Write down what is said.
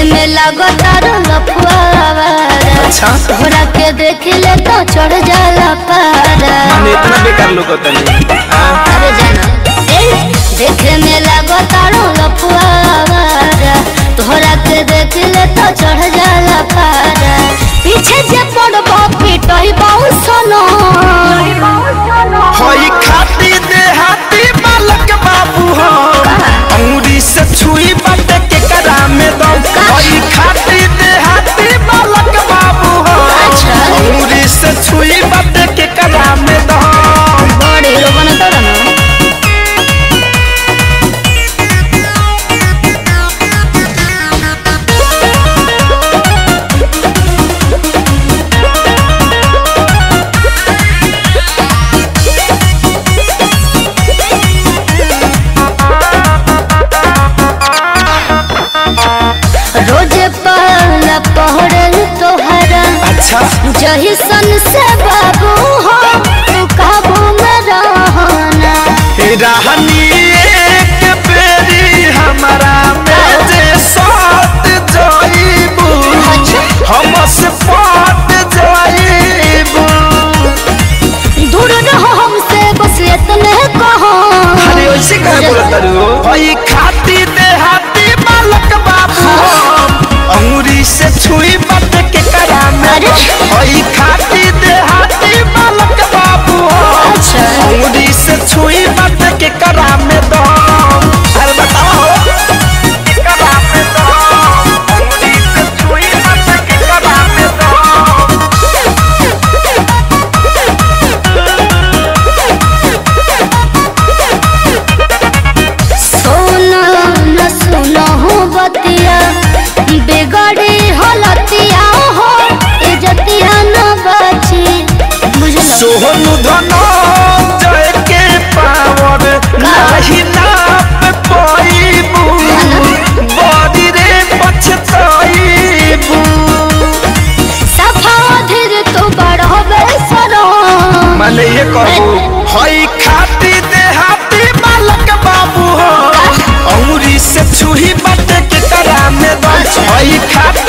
में लगतार लफुआरा अच्छा तोहरा के देख ले तो चढ़ जाला पारा माने इतना बेकार लोग तनी अरे जाना ए देखे में लगतार लफुआरा तोहरा के देख ले तो चढ़ जाला पारा पीछे जे पड़बो पिटई बहु सनो होई खाती देहाती बालक बाबू हो अंगुरी से छुई बाटे के करा में दम होई खाती देहाती बालक बाबू हो अच्छा। अंगुरी से छुई बाटे के करा में दम बड़े हीरो बने तो ना रोजे पहला पहरल तोहरा अच्छा जही सन से बाबू हो तू काबू में रहना हे रहनी एक बेरी हमारा में जे साथ जाइबू हम से पाट जाइबू दूर रहो हमसे बस इतने कहो अरे वैसे कहे बोला तारू होई खाती देहाती बालक बाबू अंगुरी से छुई बट के करा में अरे। होई खाती देहाती बालक बाबू अच्छा। अंगुरी से छुई बट के करा में दो अरे बताओ के करा में दो अंगुरी से छुई बट के करा में दो सोना न सुनो हो बतिया बिगड़ी हलतिया हो इजतिया न बची बुझलो सोहनु धनो जय के पावर नाही नाप पाइबू बॉडी रे पछताइबू सफा धीर तू बड़ो बेसरो माने ये कहू हई खाती देहाती बालक बाबू हो अंगुरी से छुही बट के करा में दम हई खाती